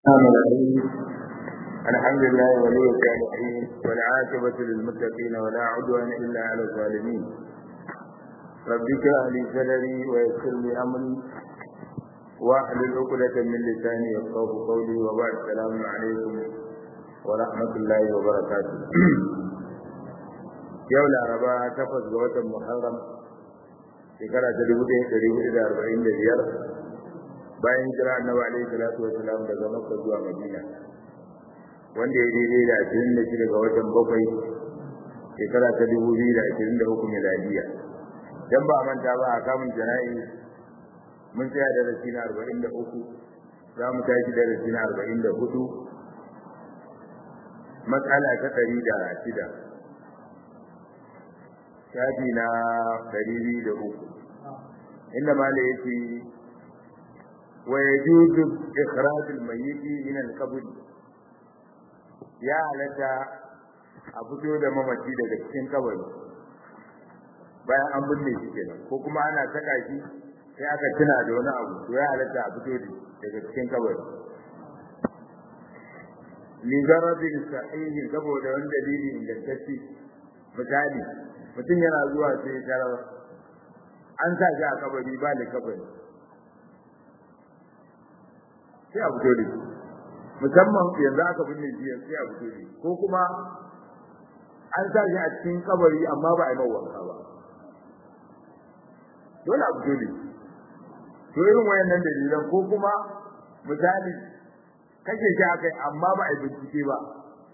الرحمن الرحيم الحمد لله ولي الصالحين والعاقبة للمتقين ولا عدوان إلا على الظالمين رب اشرح لي صدري ويسر لي أمري واحلل عقدة من لساني يفقهوا قولي وبعد السلام عليكم ورحمة الله وبركاته yau laraba takwas ga watan muharram shekara ta dubu ɗaya ɗari hudu da arba'in da biyar bayan jira annabi alaihi salatu wasalam daga makka zuwa madina wanda ya daidai da ashirin da shida ga watan bakwai shekara ta dubu biyu da ashirin da uku miladiya dan ba a manta ba a kamun jana'i mun tsaya da rasi na arba'in da uku za mu tashi da rasi na arba'in da hudu matsala ta ɗari da shida shafi na ɗari biyu da uku inda mala yake wa yajuzu ikhraj al-mayyit min al-qabr ya halatta a fito da mamaci daga cikin kabari bayan an binne shi kenan ko kuma ana saka shi sai aka tuna da wani abu to ya halatta a fito daga cikin kabari li zarabin sahihi saboda wani dalili ingantacce misali mutum yana zuwa sai tarar an sa shi a kabari ba da kabari sai a fito da musamman yanzu aka binne shi sai a fito da ko kuma an sa shi a cikin kabari amma ba a yi mawanka ba dole a fito da to irin wayannan dalilan ko kuma misali kashe shi aka yi amma ba a yi bincike ba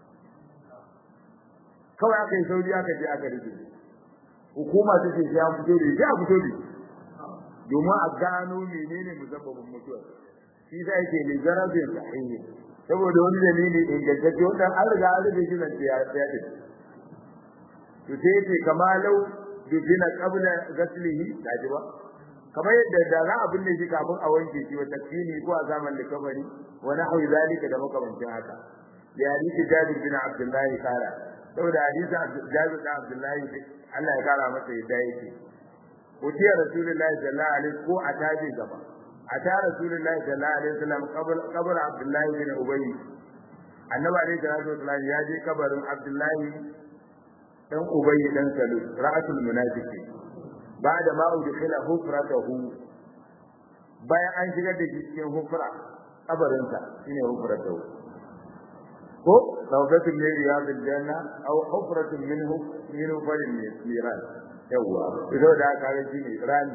kawai aka yi sauri aka je aka rike hukuma ta ce sai an fito da shi a fito da domin a gano menene musabbabin mutuwar shi sai yake ne zarabin sahihi saboda wani dalili ingantacce wanda an riga an rike shi nan ya tsaya to sai yake kama lau dubina qabla ghaslihi kaji ba kamar yadda da za a binne shi kafin a wanke shi wa takfini ko a zaman da kabari wa nahwi zalika da makamancin haka ya hadisi jabir bin abdullahi kara saboda hadisi jabir bin abdullahi Allah ya kara masa yadda yake utiya rasulullahi sallallahu alaihi ko a taji gaba ata rasulullahi sallallahu alaihi wasallam qabr qabr abdullahi bin ubay annabi alaihi salatu wasallam ya je kabarin abdullahi dan ubay dan salul ra'atul munafiqin ba'da ma udkhila hufratahu bayan an shigar da shi cikin hufra kabarinsa shine hufratahu ko rawdatun min riyadil janna aw hufratun minhu min farin miran yawa ido da aka ga shi ne rani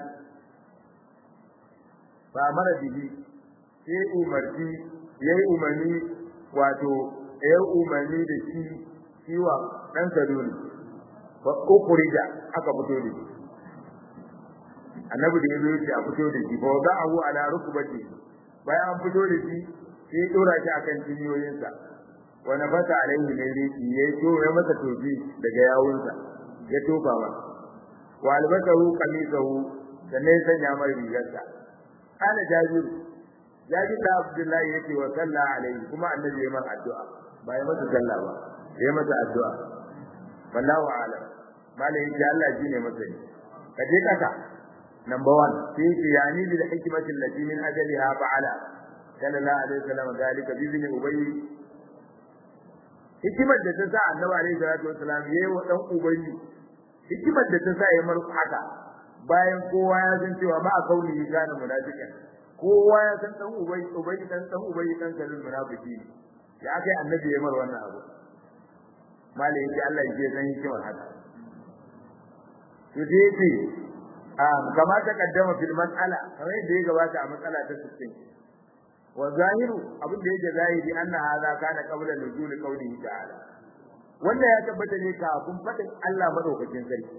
ba mara bihi sai umarci yayi umarni wato yayi umarni da shi ciwa dan saduni ba ukurida aka fito da shi annabi da yazo yace a fito da shi fa da'ahu ala rukbati bayan an fito da shi sai dora shi akan cinyoyinsa wa nabata alaihi ne riki yayi to ya masa tobi daga yawunsa ya tofa ma wa albasahu qamisahu sannan sanya mai rigarsa kana jabir jabir da abdullahi yake wa sallah alaihi kuma annabi ya mar addu'a ba ya masa sallah ba ya masa addu'a wallahu a'lam malai ya Allah shine masani kaje kaka number 1 sai ce yani bil hikmati allati min ajaliha fa'ala sallallahu alaihi wasallam dalika bi ibn ubay hikimar da ta sa annabi alaihi salatu wasallam yayi wa dan ubayyi hikimar da ta sa ya mar haka bayan kowa ya san cewa ba a kauli gane munafikin kowa ya san dan ubayyi ubayyi dan dan ubayyi dan kalin munafiki ya kai annabi ya mar wannan abu malai yace Allah ya san hikimar haka to dai yace kama ta kaddama fil mas'ala kamar yadda ya gabata a matsala ta 60 wa zahiru abin da yake zahiri anna hadha kana qabla nuzul qawlihi ta'ala wanda ya tabbata ne kafin fadin Allah madaukakin sarki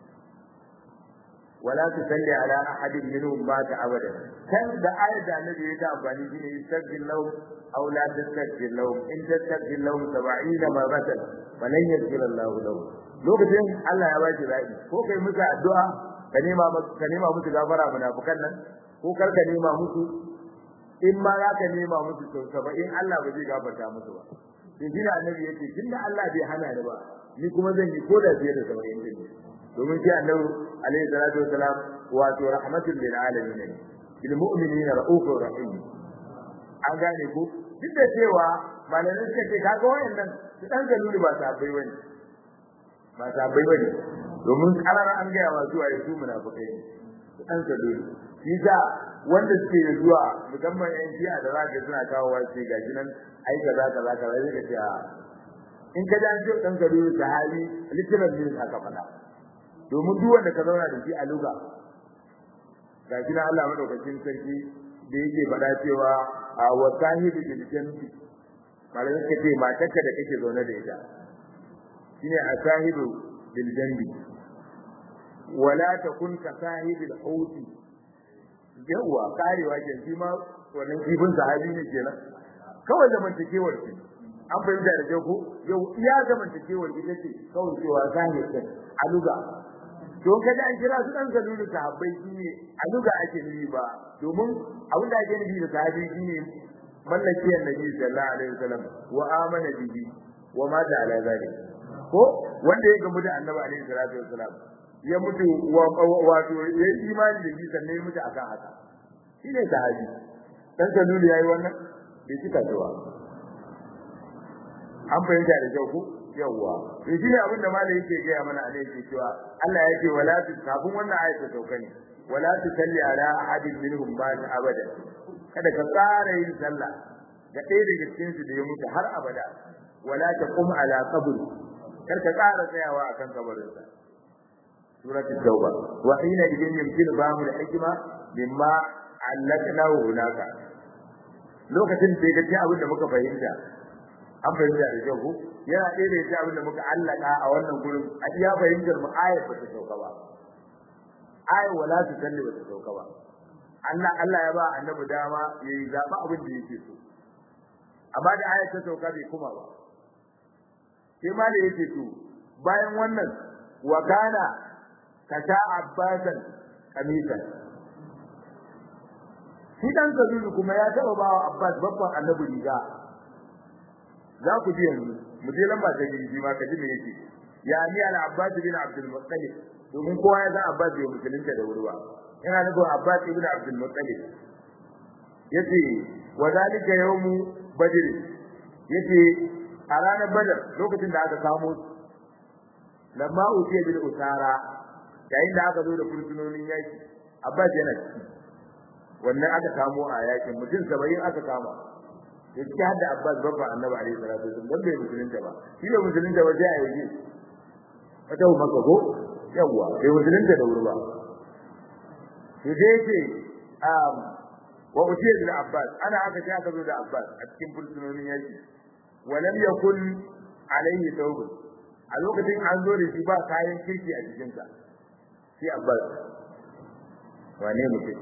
wala tusalli ala ahadin minhum mata abada kan da ayat da annabi ya ta amfani shi ne istaghfir lahum aw la tastaghfir lahum in tastaghfir lahum 70 marratan falan yaghfir Allah lahum lokacin Allah ya baki rai ko kai musu addu'a ka nema ka nema musu gafara munafikan nan ko kar ka nema musu in ma za ka nema musu sau saba'in Allah ba zai gafarta musu ba sai shi annabi yake tunda Allah bai hana ni ba ni kuma zan yi koda fiye da saba'in din domin shi annabi alaihi salatu wasalam wato rahmatul lil alamin bil mu'minina ra'ufur rahim an gane ku duk da cewa malamai suka ce kaga wayannan su dan galulu ba sabai bane ba sabai bane domin karar an gaya wa zuwa su munafikai ne su dan galulu shi da wanda suke zuwa musamman yan jiya da zaka suna kawo wa sai gashi nan ai kaza kaza kaza sai ka ce in ka ji an ce dan galulu sahabi literal ne aka faɗa domin duk wanda ka zauna da shi a luga ga shi Allah madaukakin sarki da yake faɗa cewa a wasahibi bil janbi malamin ka ce matarka da kake zaune da ita shine asahibu bil janbi wala takun ka sahibil hauti yawa karewa ke shi ma wannan kifin sahabi ne kenan kawai zamantakewar ce an fahimta da kyau ko yau iya zamantakewar ita ce kawai cewa zahir a luga don kada an kira su dan zalulu sahabbai shine a luga ake nufi ba domin abin da ake nufi da sahabi shine mallaki annabi sallallahu alaihi wasallam wa amana bihi wa ma da ala zalik ko wanda ya gamu da annabi alaihi salatu wasallam ya mutu wato ya imani da shi sannan ya mutu akan haka shine sahabi dan zalulu yayi wannan bai cika cewa an fahimta da kyau ko yawwa to shi ne abin da malai yake gaya mana a yake cewa Allah ya ce wala tu kafin wannan ayat ta sauka ne wala tu salli ala ahadin minhum ba ta abada kada ka tsara yin sallah ga ɗaya daga cikin su da ya mutu har abada wala ta qum ala qabri kar ka tsara tsayawa akan kabarin sa surat at-tauba wa hina idin yumkinu bahu al-hikma mimma allaknahu hunaka lokacin da ya ga abin da muka fahimta an fahimta da kyau yana ɗaya da yake abin da muka allaka a wannan gurin a iya fahimtar mu ayat ba ta sauka ba ayat wala ta kalli ba ta sauka ba Allah Allah ya ba annabi dama yayi zaba abin da yake so amma da ayat ta sauka bai kuma ba sai ma da yake so bayan wannan wa kana kata abbasan kamisan shi dan kabiru kuma ya taba bawa abbas babban annabi riga za ku ji yanzu mu je lamba ta gidi ma ka ji me yake ya ni al abbas bin abdul muttalib domin kowa ya san abbas bai musulunta da wuri ba yana nufin abbas ibn abdul muttalib yace wa zalika yawmu badr yace a ranar badar lokacin da aka samu lamma utiya bil usara yayin da aka zo da fursunonin yaki abbas yana ciki wannan aka samu a yakin mutum 70 aka kama yake hada Abbas babba Annabi alaihi salatu wasallam dan bai musulunta ba shi ne musulunta ba sai a yi wata maka ko yawa bai musulunta da wuri ba to dai yake um wa utiya bil Abbas ana aka ce aka zo da Abbas a cikin fursunonin yaki wa lam yakun alaihi tawb a lokacin an zo da shi ba kayan kirki a jikinsa sai Abbas wane mutum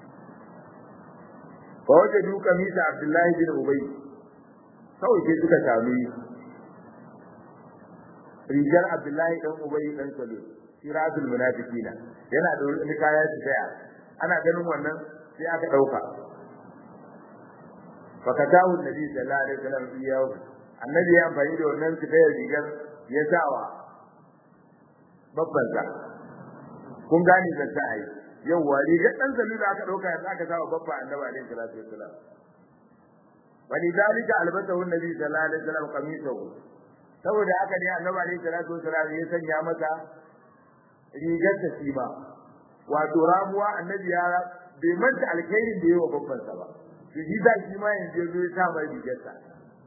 fawajadu kamisa Abdullahi bin Ubay kawai sai suka sami rigar Abdullahi dan Ubay dan Salul siratul munafiqina yana da wani kaya su daya ana ganin wannan sai aka dauka fakatahu nabi sallallahu alaihi wasallam iyahu annabi ya amfani da wannan su daya rigar ya sawa babban sa kun gane da sai yawa rigar dan salula aka dauka ya aka sawa babba annabi alaihi salatu wassalam walidalika albasahu annabi sallallahu alaihi wasallam qamisahu saboda haka ne annabi alaihi salatu wassalam ya sanya masa rigar ta shi ba wato ramuwa annabi ya bai manta alkhairin da yawa babban sa ba to shi da shi ma yanzu yazo ya sa mai rigar ta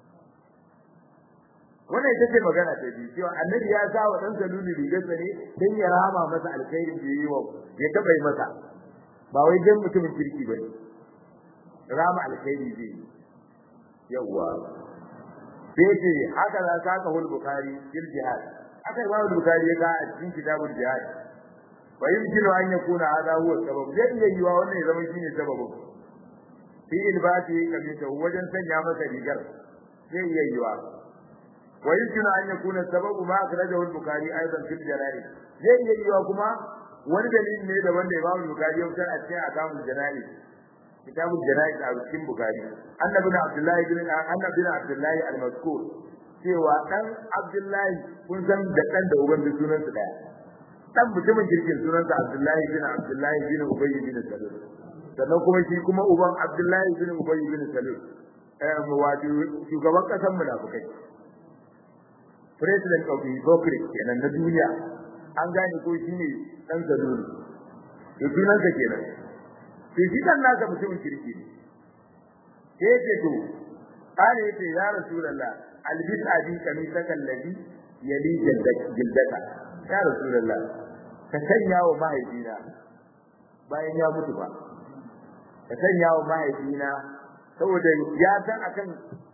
wannan ita ce magana ta biyu cewa annabi ya sa wa dan saluli rigar sa ne dan ya rama masa alkhairin da yayi wa ya taba yi masa ba wai dan mutumin kirki bane rama alkhairi zai yi yawa sai ce haka za ka ka hul bukhari fil jihad aka imam bukhari ya ga a cikin kitabul jihad wa yumkinu an yakuna hada huwa sabab zai iya yiwa wannan ya zama shine sababin fi ilbati kamita wajen sanya masa rigar zai iya yiwa wa yumkinu an yakuna sababu ma akhrajahu al-bukhari aidan fil jana'iz zai iya yiwa kuma wani dalili ne daban da imam bukhari ya fitar a cikin akamul jana'iz kitabul jana'iz a cikin bukhari annabi bin abdullahi bin annabi bin abdullahi al-mazkur cewa dan abdullahi kun san da dan da uban da sunan su daya dan mutumin kirkin sunan sa abdullahi bin abdullahi bin ubay bin salul sannan kuma shi kuma uban abdullahi bin ubay bin salul wato shugaban kasan munafikai president of the hypocrite kenan na duniya an gane ko shine dan zaluri to sunan sa kenan to shi dan naka mutumin kirki ne sai ce to kare yace ya rasulullah albis abi kamisaka alladhi yali jildaka ya rasulullah ka sanya wa mahaifina bayan ya mutu ba ka sanya wa mahaifina saboda ya san akan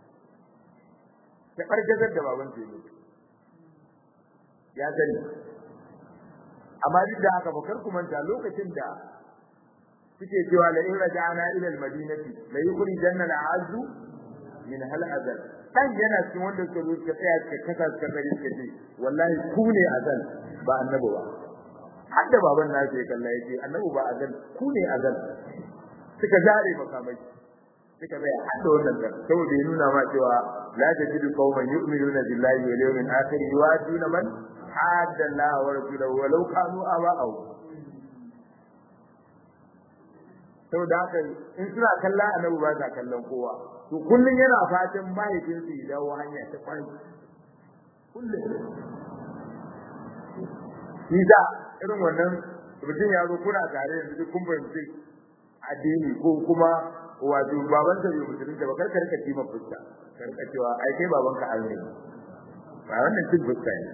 ta bargazar da baban sa mutu ya sani amma duk da haka bakar ku manta lokacin da suke cewa la in raja'ana ila al-madinati la yukhrijanna al-azzu min hal azal dan yana cikin wanda suka zo suka tsaya suka kasa suka kare suka ce wallahi ku ne azal ba annabi ba hadda baban na sai kalla yake annabi ba azal ku ne azal suka zare makamai suka bai hadda wannan kan saboda ya nuna ma cewa la tajidu qauman yu'minuna billahi wal yawmil akhir yuwaduna man hadda Allah wa rasulahu walau kanu aba'ahu saboda haka in suna kallon annabi ba sa kallon kowa to kullun yana fatan mahaifinsu ya dawo hanya ta kwai kullun shi da irin wannan mutum ya zo kuna tare da duk kun fahimci addini ko kuma wato baban sa bai musulunta ba kar ka rika kima fuska kar ka cewa ai kai baban ka an ne ba wannan cin fuska ne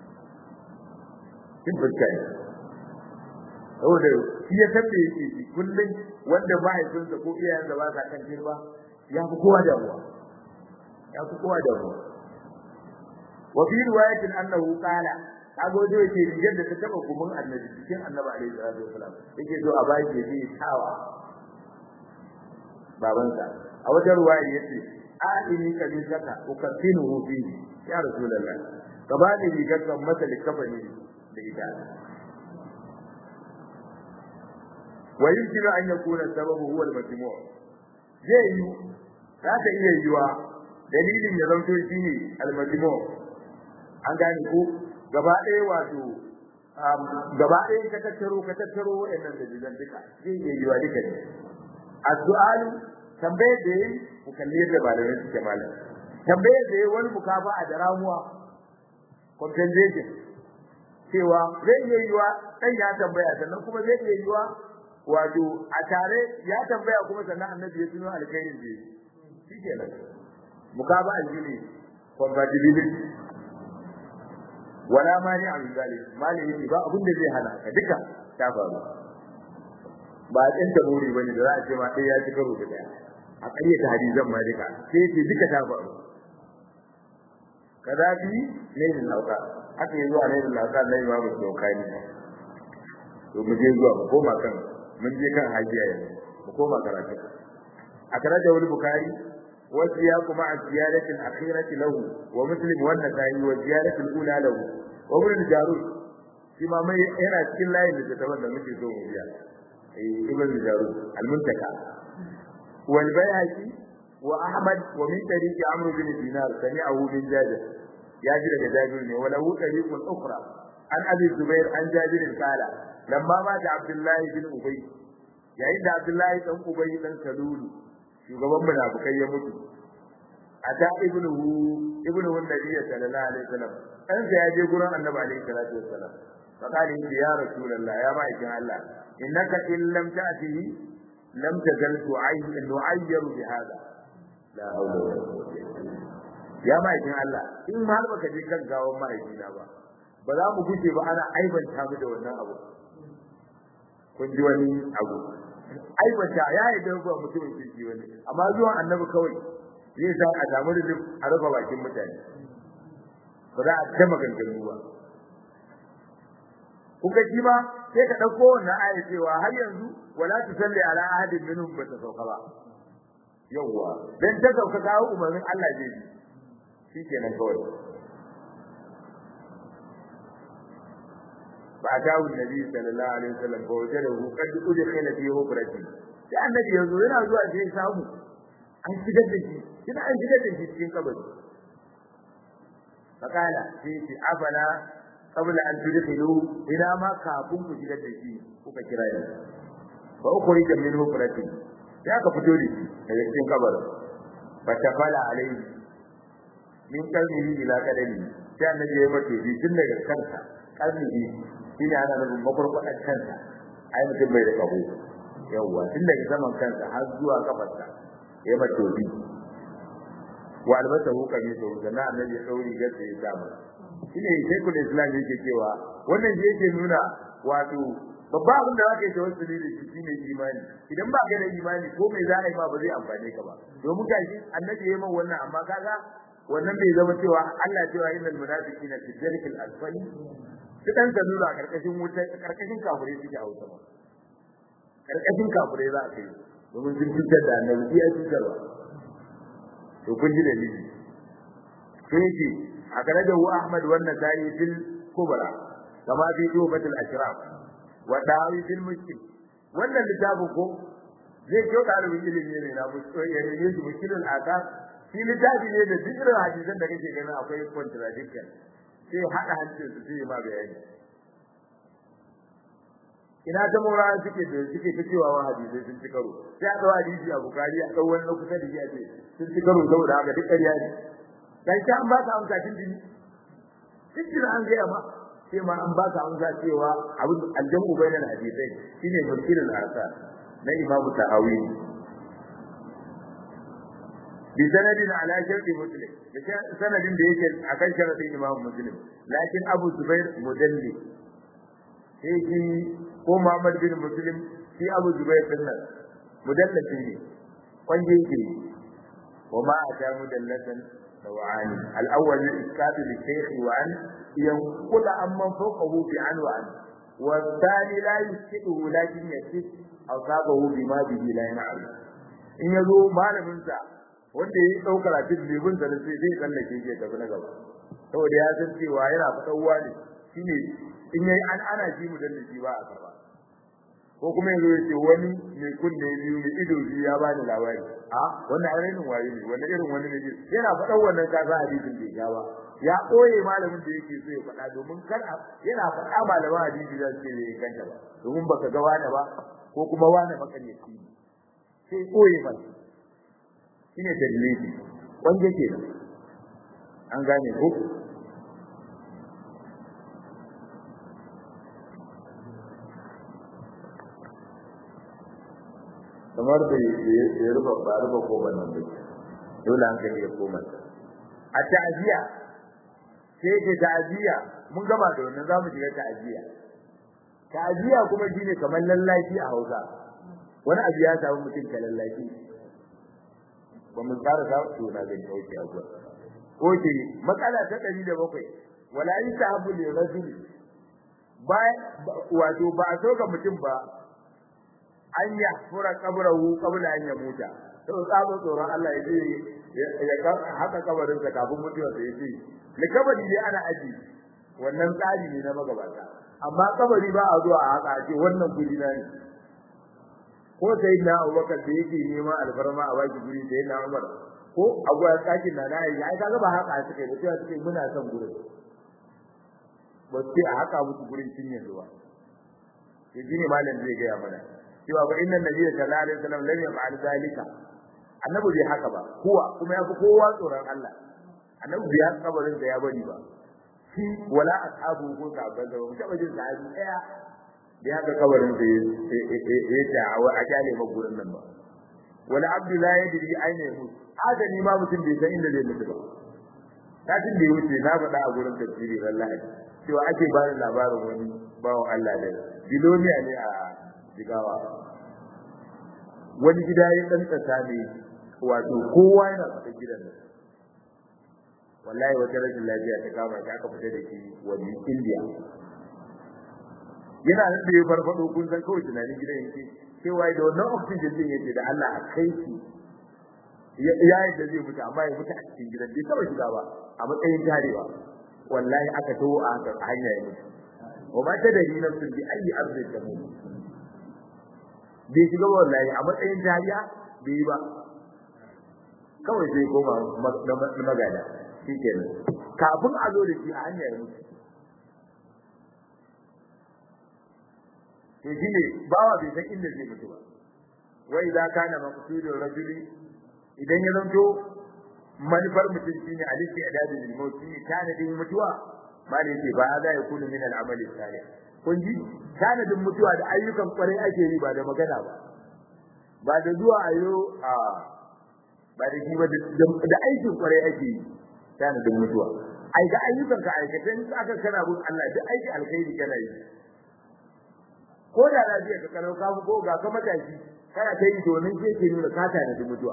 cin fuska ne saboda shi ya tabe yake shi kullum wanda mahaifinsa ko iyayensa ba sa kan girma ya fi kowa damuwa ya fi kowa damuwa wa fi riwayatin annahu qala kago dai yake rigar da ta taba gumin annabi cikin annabi alaihi salatu wasalam yake so a baki ya yi tawa babansa a wata ruwaya yace a ini kadin saka ukafinu fi ya rasulullah gaba da rigar kan masa likafani da ita wa yumkinu an yakuna sababu huwa al-majmu' zai yi za ta iya yiwa dalilin ya zanto shine al-majmu' an gane ko gaba ɗaya wato gaba ɗaya ka tattaro ka tattaro waɗannan dalilan duka zai iya yiwa duka ne addu'alu tambayar da yayi ku kalli yadda malamai suke malam tambayar da yayi wani mukafa a daramuwa compensation cewa zai iya yiwa dan ya tambaya sannan kuma zai iya yiwa wato a tare ya tambaya kuma sannan annabi ya tuno alkhairin da yake shikenan mukaba aljini compatibility wala mani a zalik mali yake ba abin da zai hana ka duka ta faru ba a tsanta muri bane da za a ce ma sai ya ci karo da daya a ƙarya ta hadisan ma duka sai ce duka ta faru kadabi ne da lauka haka yi zuwa ne da lauka na imamu dokani to mu je zuwa mu koma kan mun je kan hajiya yanzu mu koma karatu a karatu wani bukari wasu ya kuma a ziyaratin akhirati lahu wa muslim wannan tayi wa ziyaratin ula lahu wa ibn jarud shi ma mai yana cikin layin da ta wanda muke so mu biya eh ibn jarud al-muntaka wal bayhaqi wa ahmad wa min tariqi amr bin dinar sami'ahu min jabir ya ji daga jabir ne wala hu tariqun ukhra an abi zubair an jabir qala lamma ma da abdullahi bin ubay yayin da abdullahi dan ubay dan salulu shugaban munafikai ya mutu ata ibnuhu ibnuhu nabiy sallallahu alaihi wasallam dan sai ya je gurin annabi alaihi salatu wasallam fakali ya rasulullah ya ba ikin Allah innaka in lam ta'tihi lam tajal tu'ayyin nu'ayyir bi hada la hawla wala quwwata ya ba ikin Allah in har baka je kan gawan mahaifina ba ba za mu guje ba ana aibanta mu da wannan abu kun ji wani abu aibata ya yi da ba mutumin kirki wani amma zuwan annabi kawai zai sa a samu da a rufe bakin mutane ba za a ta maganganu ba kuka ji ba sai ka ɗauko wannan aya cewa har yanzu wala tusalli ala ahadin minhum ba ta sauka ba yawwa dan ta sauka kawo umarnin Allah zai yi shikenan kawai فأتاه النبي صلى الله عليه وسلم فوجده قد أدخل في هبرته sai annabi yanzu yana zuwa sai samu an shigar da shi kina an shigar da shi cikin kabari fakala sai ce afala qabla an tudkhilu ila ma kafin ku shigar da shi kuka kira ya fa ukhrija min hubrati sai aka fito da shi daga cikin kabarin fatafala alaihi min qalbihi ila qadami sai annabi ya mace bi tun daga kansa qalbihi shine ana nufin makwarkwadar kansa ai mutum bai da kaho yawwa tun daga saman kansa har zuwa kafarsa ya mace bi wa albasa hu kamisu sannan annabi ya dauri gaske ya sa masa shine shekul islam yake cewa wannan shi yake nuna wato babba abin da zaka yi tawassuli da shi shine imani idan ba ka da imani ko me za a yi ma ba zai amfane ka ba domin gashi annabi ya yi min wannan amma kaga wannan bai zama cewa Allah cewa innal munafiqina fi dharkil asfali su dan ka nuna karkashin wuta karkashin kafirai suke a wuta karkashin kafirai za a kai domin sun cutar da annabi ya cutarwa to kun ji dalili sai ce a kare da Ahmad wannan sai fil kubra kama fi tubatul ashraf wa dawi fil mushkil wannan littafin ko zai kyau ɗalibin ilimi ne na mushkil ya ne su mushkilul akar shi littafi ne da duk irin hadisan da kake ganin akwai contradiction sai hada hancin su sai ma bayani ina ta mura suke da suke ta cewa wa hadisai sun ci karo sai a dawo hadisi a bukari a dawo wani kusa da shi a ce sun ci karo saboda haka duk ƙarya ne dan ta an ba ka amsa tun jini tun jini an gaya ma sai ma an ba ka amsa cewa abin aljamu bainal hadisai shine mulkilul asar na imamu tahawi bi sanadin ala sharti muslim da sanadin da yake akan sharadin imamu muslim lakin abu zubair mudalli sai shi ko Muhammad bin Muslim shi Abu Zubair din nan mudallafi ne wanda yake wa ma ata mudallatan sawani al-awwal al-isqat li shaykh wa an yanqul amman fawqahu bi an wa an wa thani la yusqitu lakin yasik aw sabahu bima bihi la yan'al in yazo malamin sa wanda yayi daukar a cikin libin sa sai zai tsallake shi gaba na gaba saboda ya san cewa yana fitawa ne shine in yayi an ana shi mudallafi ba a karba ko kuma yanzu yace wani mai kunne biyu mai ido biyu ya bani labari a wannan ainihin waye ne wannan irin wani ne yana faɗan wannan kaza hadisin bai ga ba ya koye malamin da yake so ya faɗa domin kar yana faɗa malaman hadisi da su ne kanta ba domin baka ga wani ba ko kuma wani makaryaci ne sai koye ba shine dalili wanda kenan an gane ko kamar da ya rufa ba rufa ko ban nan dole an kai ya koma a ta'ziya sai ke ta'ziya mun gama da wannan zamu shiga ta'ziya ta'ziya kuma shine kamar lallashi a Hausa wani abu ya samu mutum ka lallashi ba mun tsara sa to na ga dauki a gwa oke matsala ta 107 wala yasabu li rajul ba wato ba a so ga mutum ba an ya fura kabrahu qabla an yamuta to tsabo tsoron Allah ya ce ya haka kabarin sa kafin mutuwa sai ce ne kabari ne ana aji wannan tsari ne na magabata amma kabari ba a zuwa a haka ce wannan guri na ne ko sai na Abubakar da yake neman alfarma a baki guri sai na Umar ko abu ya tsakin na na ai kaga ba haka suke ba sai suke muna son gurin ba sai a haka mutu gurin cinye zuwa yaji ne malam zai ga mana cewa ba inna nabiyyi sallallahu alaihi wasallam lam yaf'al zalika annabi bai haka ba kuwa kuma yafi kowa tsoron Allah annabi bai haka kabarin da ya bari ba shi wala ashabu ko sahabban da mu taba jin sahabi daya da haka kabarin da ya ta wa a kyale ma gurin nan ba wala abdu la yadri aina yamut adani ma mutum bai san inda zai mutu ba kafin da ya wuce na faɗa a gurin tafsiri wallahi cewa ake ba da labarin wani bawan Allah da biloniya ne a jigawa wani gida ya dan tsaka ne wato kowa yana fita gidan nan wallahi wata rashin lafiya ta kama shi aka fita da shi wani India yana nan da ya farfado kun san kawai tunanin gidan yake cewa da wannan oxygen din yake da Allah a kai shi ya yi da zai mutu amma ya mutu a cikin gidan bai taba shiga ba a matsayin tarewa wallahi aka tawo a hanya ya mutu wa ma ta dari nafsin bi ayi arzin ta mutu bai shiga wallahi a matsayin tariya bai yi ba kawai sai koma magana shi kenan kafin a zo da shi a hanyar mutu to shi ne bawa bai san inda zai mutu ba wai za ka na maqsudul rajuli idan ya zanto manufar mutum shine alisti adadi lil maut shine tanadin mutuwa malai ce ba za ya kunu min al-amali salih kun ji tanadin mutuwa da ayyukan kwarai ake yi ba da magana ba ba da zuwa ayo a ba da shi ba da aikin kwarai ake yi tanadin mutuwa ai ga ayyukan ka aikata in aka kana bin Allah da aiki alkhairi kana yi ko da lafiya ka kalau ka ko ga ka matashi kana ta yi domin ke ke nuna ka tanadin mutuwa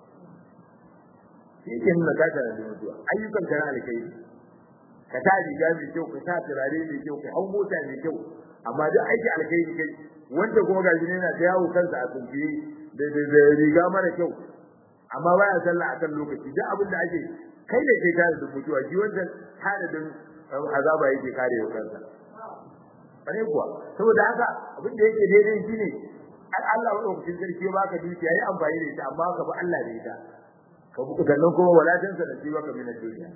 shi ke nuna ka tanadin mutuwa ayyukan ka na alkhairi ka ta riga mai kyau ka sa turare mai kyau ka hau mota mai kyau amma duk aiki alkhairi kai wanda kuma ga shi yana ta yawo kansa a tsunfiye da riga mara kyau amma baya sallah akan lokaci duk abin da ake kai da kai tare da mutuwa shi wanda tanadin azaba yake kare wa kansa bare kuwa saboda haka abin da yake daidai shine Allah wa ɗaukacin sarki ya baka dukiya yi amfani da ita amma ka bi Allah da ita ka bi sannan kuma walatansa da shi baka mina duniya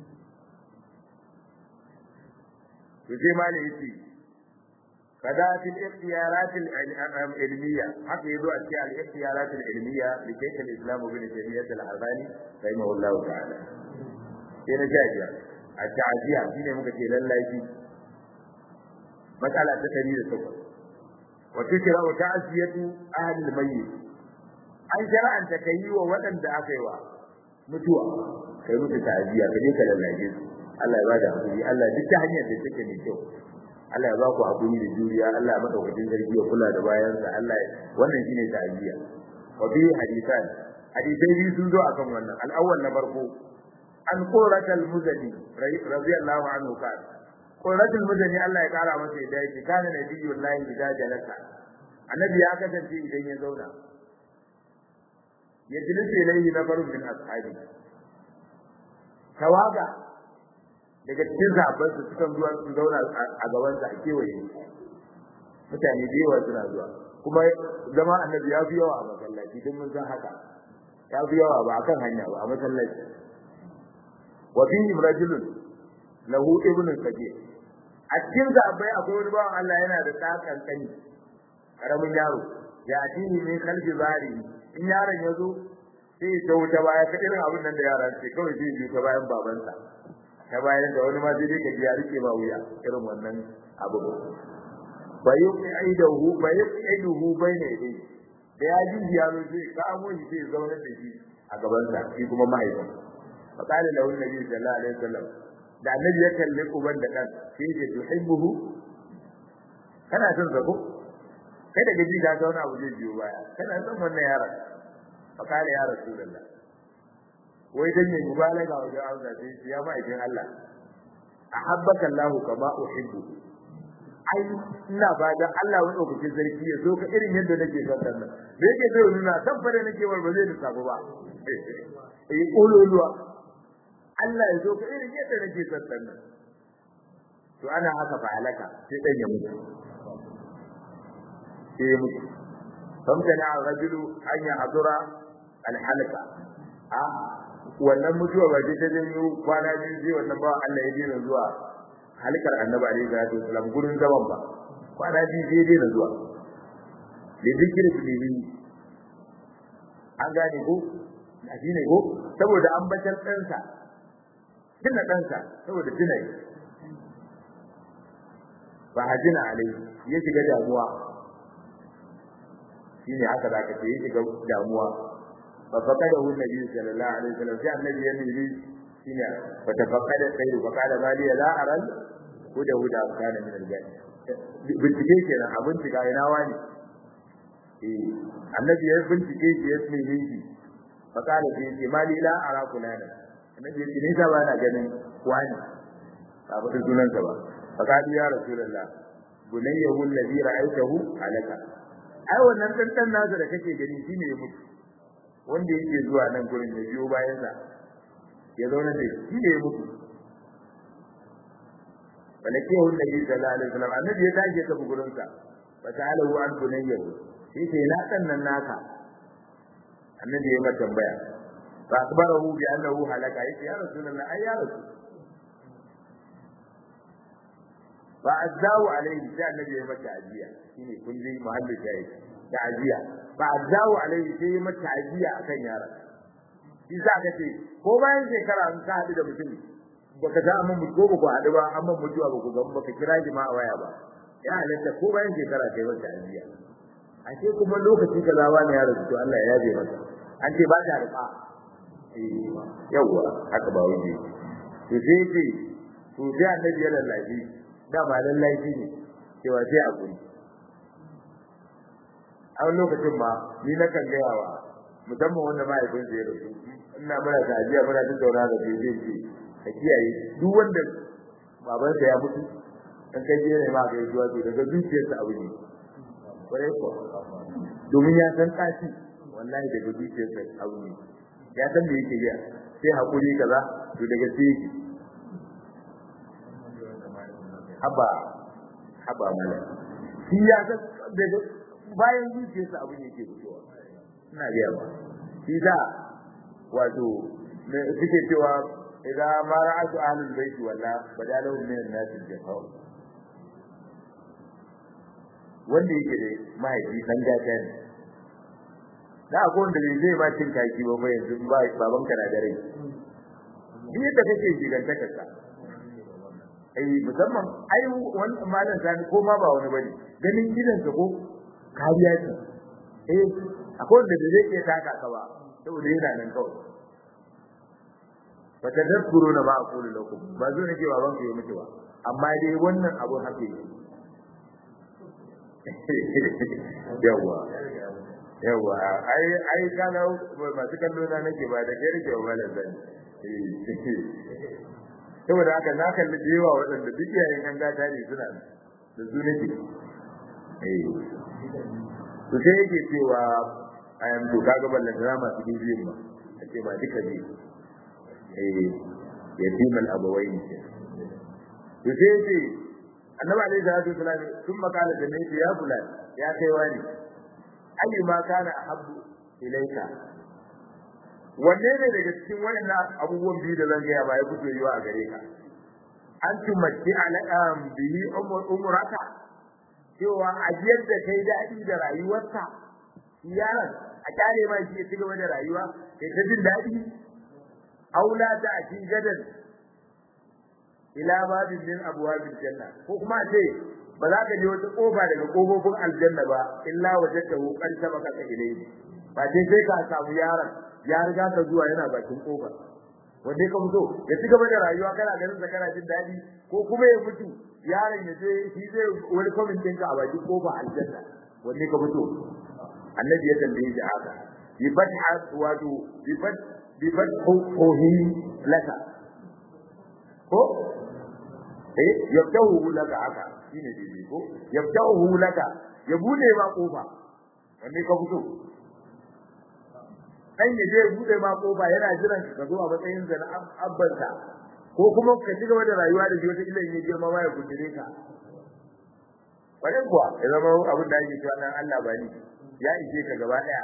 to sai ma ne yace kada fil ikhtiyarat al ilmiya haka yazo a cikin al ikhtiyarat al ilmiya li shaykh al islam ibn taymiyyah al albani rahimahullahu ta'ala sai na jajiya a ta'aziya shine muka ce lallashi matsala ta 108 wa tikra wa ta'ziyatu ahli al mayyit an shara'anta kai wa waɗanda aka yi wa mutuwa kai musu ta'aziya kaje ka lallaje su Allah ya bada hakuri Allah duk ta hanyar da take mai kyau Allah ya ba ku hakuri da juriya Allah ya madaukakin sarki ya kula da bayansa Allah wannan shine ta'aziya wa bi hadisan hadisai biyu sun zo akan wannan al-awwal na farko an qurrat al-muzani radiyallahu anhu kan qurrat al-muzani Allah ya kara masa yadda yake kana nabiyullahi idza jalasa annabi ya kasance idan ya zauna ya jilise ilayhi nafarun min ashabi tawaga daga cikin zaɓar su sukan zuwa su zauna a gaban sa a kewaye mutane da yawa suna zuwa kuma zama annabi ya fi yawa a masallaci don mun san haka ya fi yawa ba akan hanya ba a masallaci wa fihi rajulun lahu ibnu sagir a cikin zaɓai akwai wani bawan Allah yana da tsakan kani karamin yaro ya atini min khalfi bari in yaron ya zo sai ya wuta baya ka irin abin nan da yara ce kawai zai biyu ta bayan babansa ta bayan da wani ma sai dai ka ji ya rike ba wuya irin wannan abu ba yi aidahu ba yi aidahu bayna yadayhi da ya ji ya zo sai ka amo shi sai zauna da shi a gaban sa shi kuma mahaifin fa qala lahu nabi sallallahu alaihi wasallam da annabi ya kalle uban da kan sai ya tuhibbuhu kana son sa ko kai da gaji ka zauna abu zai biyo baya kana son wannan yaron fa qala ya rasulullah wai dan ne mubalaga wajen Allah sai ya ma'aikin Allah ahabbaka Allah kama uhibbu ai ina ba dan Allah wani lokacin sarki ya zo ka irin yadda nake son nan da yake zai nuna san fare nake war ba zai lissafa ba eh kololuwa Allah ya zo ka irin yadda nake son nan to ana haka fa halaka sai dan ya mutu sai ya mutu famtana ar-rajulu an ya'dura al-halqa a wannan mutuwa ba ta janyo kwana biyu sai wannan ba Allah ya dena zuwa halkar annabi alaihi salatu wasallam gurin zaman ba kwana biyu sai ya dena zuwa da zikiri bihi an gane ko shi ne ko saboda an batar ɗansa tuna ɗansa saboda tuna yi ba hajina alaihi ya shiga damuwa shine haka zaka ce ya shiga damuwa ففقده النبي صلى الله عليه وسلم جاء النبي يميلي هنا فتفقد الخير فقال ما لي لا أرى هدى هدى كان من الجنة bincike kenan a bincika ina wani eh annabi ya bincike shi ya tsine shi fa kala sai ce mali la ara kulana annabi ya ce ni sa bana ganin wani ba ba sunan sa ba fa kala ya rasulullah bunayyahu alladhi ra'aytahu alaka ai wannan dan dan nasa da kake gani shine ya mutu wanda yake zuwa nan gurin ya biyo bayan sa ya zauna da shi ne mutu balake hu nabi sallallahu alaihi wasallam annabi ya tashi ta gurin sa fa ta'alahu an bunayya shi ce na kan nan naka annabi ya mata tambaya fa akbarahu bi annahu halaka yace ya rasulullah ai ya rasul fa azzahu alaihi sai annabi ya mata ajiya shine kun ji muhallin shayi ta'aziya fa azawu alaihi sai ya mata ajiya akan yaron shi sa ka ce ko bayan shekara an ka haɗu da mutum baka ta amma mutu ko ba ku haɗu ba amma mutuwa ba ku ga baka kira shi ma a waya ba ya halatta ko bayan shekara kai wata ajiya a ce kuma lokaci ka zawa ne ya rasu to Allah ya yabe masa an ce ba ta rufa yawwa haka ba wuce to sai ce to sai annabi ya lallashi da ba lallashi ne cewa sai a guri a wani lokacin ma ni na kan gaya wa musamman wanda mahaifinsa ya rasu ina muna ta ajiya muna tattauna da shi zai ce ka kiyaye duk wanda babansa ya mutu dan kai je ne ma ga yi zuwa daga zuciyarsa abu ne kwarai ko domin ya san tashi wallahi daga zuciyarsa abu ne ya san me yake yi sai hakuri kaza to daga sai yake haba haba mala shi ya san daga bayan zuciyarsa abu ne yake fitowa ina biya ba shi da wato suke cewa idan ma ra'atu ahlul baiti walla badalahu min an-nas al-jafaw wanda yake da mahaifi dan gata ne da akwai wanda bai zai ba cin kaki ba ba yanzu ba baban ka na dare ni yadda kake gigantaka ka ai musamman ai wani malam sani ko ma ba wani bane ganin gidansa ko kariya ce eh akwai wanda da zai iya taka ka ba saboda yana nan kawai fa tadakkuruna ma aqulu lakum ba zo nake baban ku yi miki ba amma dai wannan abun hake yawa yawa ai ai kana masu kallo na nake ba da kai nake ba da zan saboda haka na kalli da yawa waɗanda duk yayin an gata ne suna da su nake eh to sai yake cewa ayan to kaga ballan da masu bibiyin ma ake ba duka ne eh yatimal abawain to sai yake annabi alaihi salatu wasallam sun makala da ne ya fulan ya kai wani ayi ma kana ahabbu ilaika wanne ne daga cikin wayannan abubuwan biyu da zan ga ba ya fito yiwa a gare ka an tumatti alaqam bihi umraka cewa ajiyar da kai daɗi da rayuwarka yaron a kyale ma shi ya ci gaba da rayuwa kai ta jin daɗi aula ta a cikin gadan ila babin min abwabil janna ko kuma ce ba za ka je wata kofa daga kofofin aljanna ba illa wajadtahu qad sabaka ka ilayhi ba dai sai ka samu yaron ya riga ka zuwa yana bakin kofa wanda ka fito ya ci gaba da rayuwa kana ganin sa kana jin daɗi ko kuma ya mutu yaron ya je shi zai wani kwamin ɗinka a bakin kofa aljanna wanda ka fito annabi ya tambaye shi haka bi fatha wato bi fat bi fathuhi laka ko eh yaftahu laka haka shine dai ko yaftahu laka ya bude ma kofa wanne ka fito dan ya je bude ma kofa yana jiran ka zo a matsayin da na abbanka ko kuma ka ci gaba da rayuwa da shi wata ila in ya girma ma ya gudure ka bare kuwa ya zama abin da ake cewa nan Allah ba ni ya ishe ka gaba daya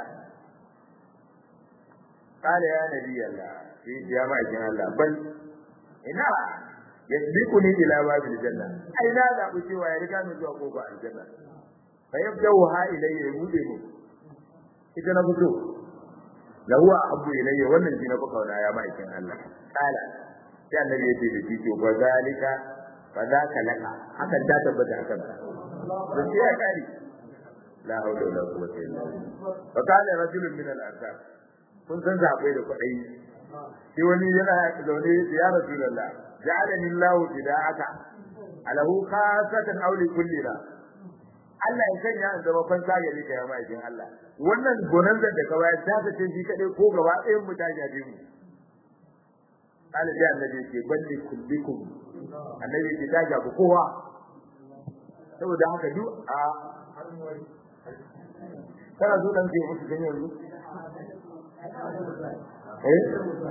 qala ya nabi Allah sai ya ma ikin Allah bal ina yasbiquni ila babil janna ai na da ku cewa ya riga ni zuwa kofa aljanna fa yabda'u ha ilayya bude mu ita na fito lahu abu ilayya wannan shi na fa kauna ya ma ikin Allah qala sai annabi ya ce da shi to ba zalika fa zaka laka hakan ta tabbata akan ka da shi ya kare la hawla wala quwwata illa billah fa kana rajulun min al-ansar kun san zabai da kudai shi wani yana zaune ya rasulullah ja'alani Allah fida'aka alahu khasatan aw li kulli la Allah ya sanya in zama fansa gare ka ya ma'aikin Allah wannan gonanzar da ka bayar ta tace shi kadai ko gaba ɗayan mu ta jaje mu Allah ya annabi ke balli kullikum annabi ke ta jabu kowa saboda haka duk a kana zo dan ke musu gani yanzu eh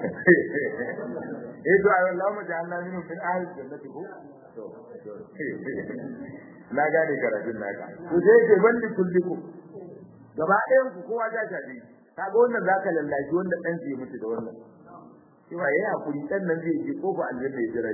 eh to ayi Allah mu ja'alna minhum min ahli jannati ko to na gane karatun naka to sai ke bandi kulliku gaba ɗayan ku kowa ja shafi kaga wannan zaka lallashi wanda dan zai mutu da wannan cewa yayi hakuri dan nan zai ji kofa aljanna ya jira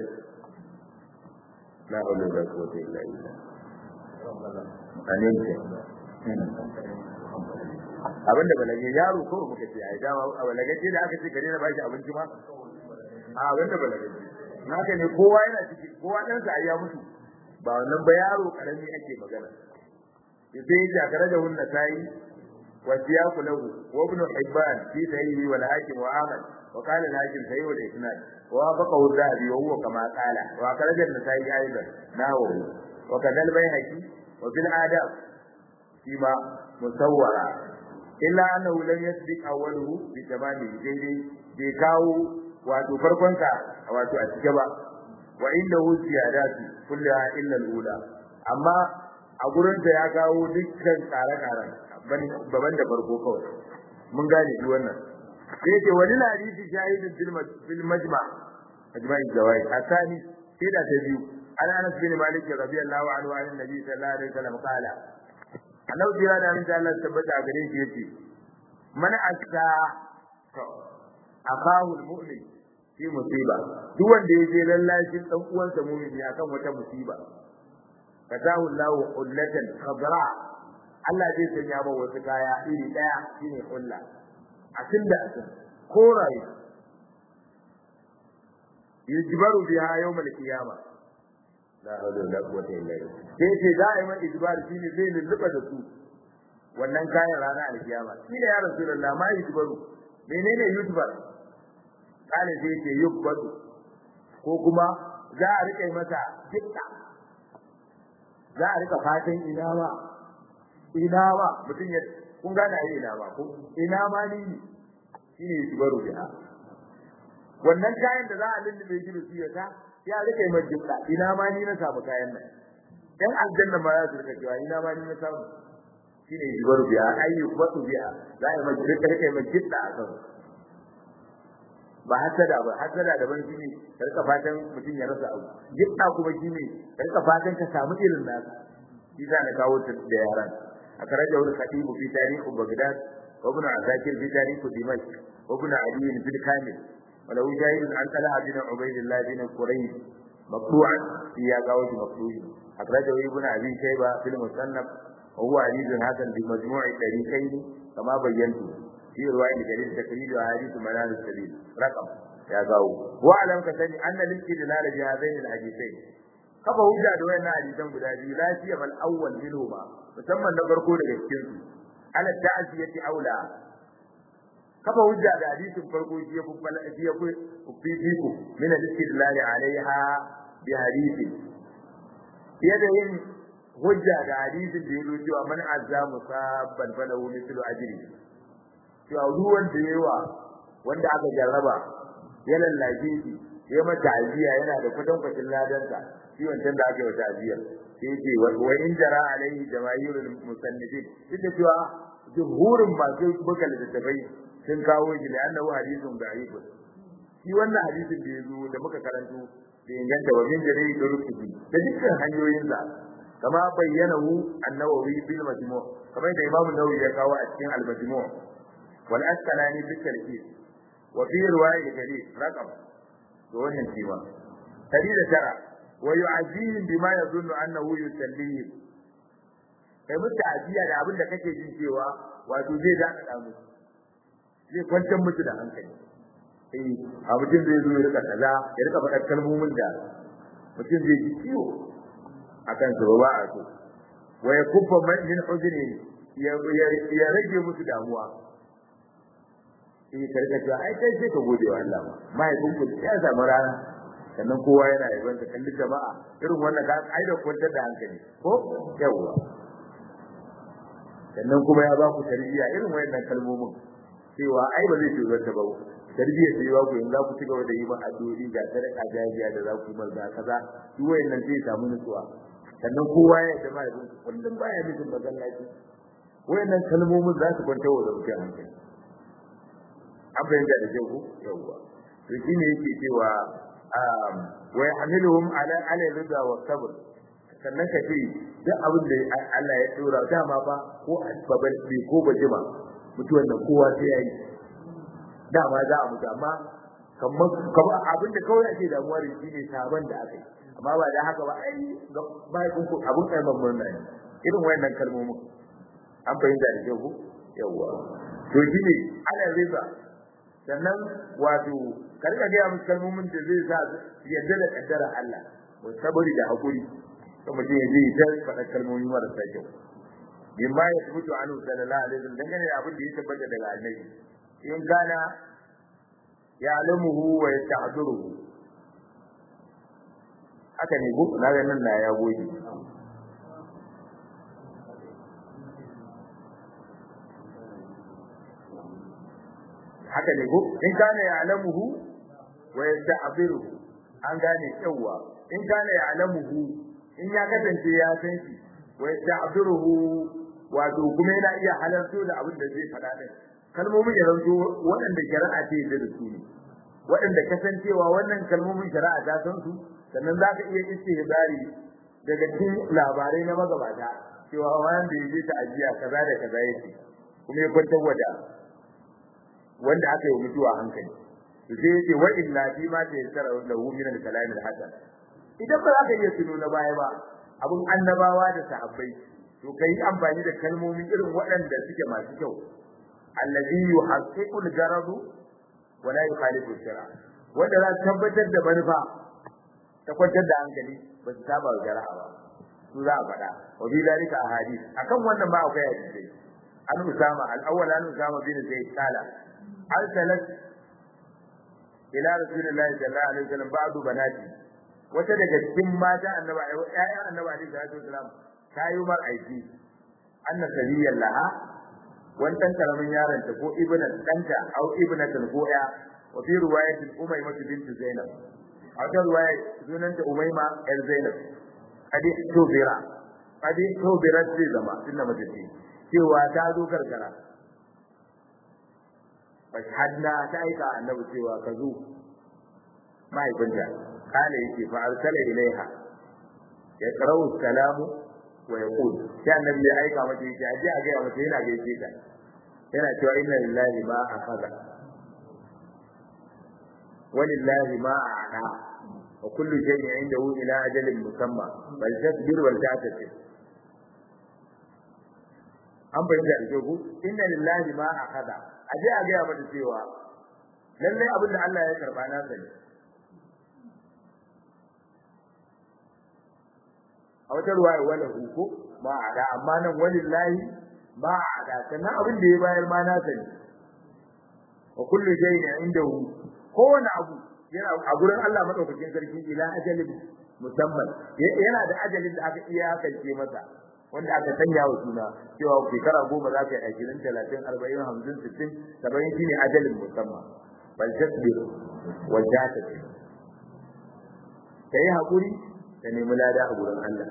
la hawla wala quwwata illa billah amin abinda balage yaro ko muka ce ai dama a balage da aka ce gare na bashi abinci ma a abinda balage naka ne kowa yana ciki kowa dan sa ya mutu ba wannan ba yaro karami ake magana sai ya kare da hunna sai wa siyaku lahu wa ibn hibban fi sahihi wal hakim wa ahmad wa qala al hakim sahih wal isnad wa wafaqahu dhahabi wa huwa kama qala wa kharaja an-nasai aidan nahu wa kadal bayhaqi wa fil adab fima musawwara illa annahu lam yasbiq awwaluhu bi tamami daidai bai kawo wato farkon ka wato a cike ba wa indahu ziyadatu kullaha illa al-ula amma a gurin da ya kawo dukkan tsare-tsaren baban da farko kawai mun gane shi wannan sai yake wani hadisi shahidin fil majma majma'i zawai asani sai da ta biyu an anas bin malik radiyallahu anhu an nabi sallallahu alaihi wasallam qala annabi jira da min Allah tabbata a gare shi yace man asa to akahu almu'min fi musiba duk wanda ya je lallashin dan uwansa mu'mini akan wata musiba fatahu Allahu ullatan khadra Allah zai sanya ba wasu kaya iri daya shine ulla asin da asin koraye yujbaru biha yawm al-qiyamah la hawla wala quwwata illa billah sai ce da'iman ijbar shine zai lulluba da su wannan kayan rana al-qiyama shi da ya rasulullah ma yujbaru menene yujbar kana sai ce yubbatu ko kuma za a rike masa dukka za a rika fatan ina ba ina ba mutum ya kun gane ai ina ba ko ina ma ni shine yujbaru biha wannan kayan da za a lullube shi da su ya ta ya rike mai jibla ina ma ni na samu kayan nan dan aljanna ma za su rika cewa ina ma ni na samu shine yujbaru biha ayyu watu biha za a mai rike rike mai jibla a kan ba hasada ba hasada da ban shine rika fatan mutum ya rasa abu jibla kuma shine rika fatan ka samu irin nasa shi za na kawo ta da yaran أخرجه الخطيب في تاريخ بغداد وابن عساكر في تاريخ دمشق وابن علي في الكامل وله شاهد عن طلحة بن عبيد الله بن قريب مقطوعا في ياقوت مقطوع أخرجه ابن أبي شيبة في المصنف وهو حديث حسن بمجموع الطريقين كما بينت في رواية جرير تقريب أحاديث منال السبيل رقم يا قاو واعلم كسني أن الاستدلال بهذين الحديثين kafa hujja da wayannan hadisan guda biyu lafiya bal awwal minhuma musamman na farko daga cikin su ala ta'ziyati aula kafa hujja da hadisin farko shi ya fuffala shi ya fifiku min al-istidlal alaiha bi hadisi yadda yin hujja da hadisin da yake cewa man azza musabban falahu mithlu ajri cewa ruwan da yawa wanda aka jarraba ya lallace shi ya mata aziya yana da kwatankwacin ladansa shi wancan da aka yi wata aziya sai ce wa in jara alaihi jamaahirul musannifin duk da cewa jumhurin masu buga littattafai sun kawo shi da annahu hadithun da'ifun shi wannan hadisin da yazo da muka karanto da inganta wa min jari da rukubi da dukkan hanyoyin sa kama bayyanahu an-nawawi bil majmu' kamar da imamu nawawi ya kawo a cikin al-majmu' wal asqalani bil tarkib wa fi riwayat jalil raqam to wannan cewa da tara wa yu'azihim bima yadhunnu annahu yusallihim kai mutu ajiya da abin da kake jin cewa wato zai daka da musu zai kwantar musu da hankali eh a mutum zai zo ya rika kaza ya rika faɗa kalmomin da mutum zai ji ciwo akan su ba a so wa yakuffa man min huzni ya rage musu damuwa eh karka cewa ai kai sai ka gode wa Allah ma mahaifinku ya samu rana sannan kowa yana yaban ta kalli jama'a irin wannan ka ai da kwantar da hankali ko yawa sannan kuma ya ba ku tarbiyya irin wayannan kalmomin cewa ai ba zai shiga ta ba tarbiyya sai ba ku in za ku ci gaba da yi ba addu'o'i ga sadaka jariya da za ku yi ga kaza duk wayannan zai samu nutsuwa sannan kowa ya da mai kullum baya mijin masallaci wayannan kalmomin za su kwanta wa da mutum hankali an bayyana da kyau yawa to shine yake cewa wa yahmiluhum ala ala rida wa sabr sannan ka ce duk abin da Allah ya tsora dama ba ko babal bi ko bajima mutuwan nan kowa sai yayi dama za a mutu amma kamar kamar abin da kawai ake damuwa da shi ne sabon da aka yi amma ba da haka ba ai bai kun abin kai mamman nan irin wayannan kalmomin an fahimta da kyau ko yawa to shine ala riba sannan wato ka rika ga musu kalmomin da zai sa yadda da kaddara Allah wa sabari da hakuri to mutum ya je ta faɗa kalmomi marasa kyau bimma ya tabbatu anhu sallallahu alaihi wasallam dangane da abin da ya tabbata daga annabi in kana ya alamuhu wa yastahdiruhu haka ne ko na ga nan na ya goyi haka ne ko in kana ya alamuhu wa yastahdiruhu an gane yawa in kana ya alamuhu in ya kasance ya san shi wa yastahdiruhu wato kuma yana iya halarto da abin da zai faɗa din kalmomin ya zanto waɗanda shari'a ce da su ne waɗanda kasancewa wannan kalmomin shari'a ta san su sannan za ka iya istihbari daga cikin labarai na magabata cewa wanda ya je ta ajiya kaza da kaza yake kuma ya kwantar wada wanda aka yi mutuwa hankali to sai yace wa illa fi ma ta yassara lahu min al-kalam al-hasan idan ba za ka iya tuno na baya ba abun annabawa da sahabbai to kai amfani da kalmomi irin waɗanda suke masu kyau allazi yuhaqqiqu al-garadu wa la yukhalifu al-shara wanda za tabbatar da manufa ta kwantar da hankali ba su saba wa shari'a ba su za a faɗa wa bi dalika ahadith akan wannan ba akwai hadisi an usama al-awwal an usama bin zaid kala arsalat ila rasulillahi sallallahu alaihi wasallam ba'du banati wata daga cikin mata annabi ayyan annabi alaihi salatu wasallam ta yi mar aiki anna sabiyan laha wannan karamin yaron ta ko ibnan danta au ibnatan ko ya wa fi riwayatin umayma bint zainab a wata riwaya sunanta umayma yar zainab kadi tubira kadi tubira ce zama inda mace ce cewa ta zo karkara fashhadna ta aika annabi cewa ka zo mahaifinta kana yake fa arsala ilaiha ya qara'u salamu wa yaqul sai annabi ya aika mata yake aje a ga mata yana gaishe ta yana cewa inna lillahi ma akhadha wa lillahi ma a'ta wa kullu shay'in 'indahu ila ajalin musamma bal tasbir wal ta'tasib an bayyana da ku inna lillahi ma akhadha aje a ga mata cewa lalle abin da Allah ya karba na sani a wata ruwaya wala huko ma ada amma nan walillahi ma ada sannan abin da ya bayar ma na sani wa kullu shay'in indahu kowane abu yana a gurin Allah madaukakin sarki ila ajalin musamman yana da ajalin da aka iya kace masa wanda aka sanya wa suna cewa shekara goma za ka yi ashirin talatin arba'in hamsin sittin saba'in shine ajalin musamman bal tasbir wa jatasir kai hakuri ka nemi lada a gurin Allah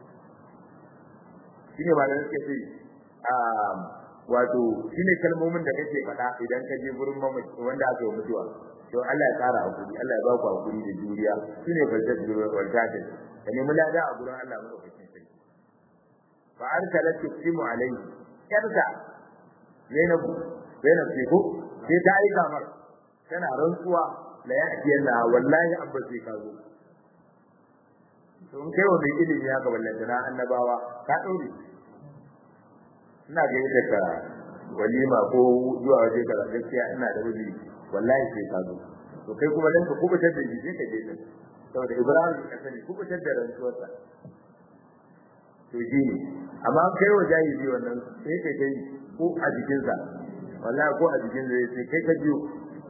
shine ba da suke ce wato shine kalmomin da kake faɗa idan ka je gurin mamaci wanda aka yi mutuwa to Allah ya tsara hakuri Allah ya ba ku hakuri da juriya shine falsafar da waltatin ka nemi lada a gurin Allah madaukakin sarki fa arsalat tusimu alayhi yarda Zainab Zainab ce ko sai ta aika mar tana rantsuwa la ya'tiyanna wallahi abba sai ka zo to in kai wa mai ilimi haka ballan da annabawa ka daure ina ga yadda ka walima ko zuwa waje ka gaskiya ina da wuri wallahi sai ka zo to kai kuma dan ka kubutar da jiji ka je saboda Ibrahim ka sani kubutar da rantsuwarsa to ji ne amma kai wa jahili wannan sai kai kai ko a jikinsa wallahi ko a jikin zai sai kai ka jiyo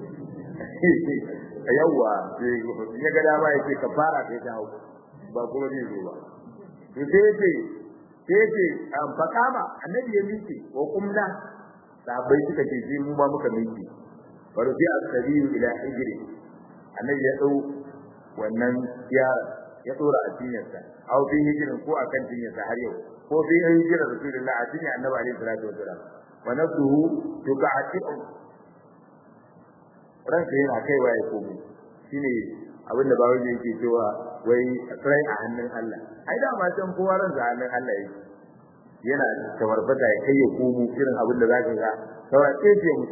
yawwa ya ga dama ya ce ka fara kai ta hau ba kuma zai zo ba to sai yace sai yace an fakama annabi ya miƙe wa kumna sabai suka ce sai mu ma muka miƙe wa rufi as-sabiyu ila hijri annabi ya dau wannan yara ya dora a cinyarsa aw fi hijrin ko akan cinyarsa har yau ko fi hijrin rasulullah a cinyar annabi alaihi salatu wasalam wa nafsuhu tuqati'u ranka yana kaiwa ya komo shine abinda bawo yake cewa wai rai a hannun Allah ai da ma san kowa ran a hannun Allah yake yana tawarfata ya kai ya komo irin abinda zaka ga saura tsaye mu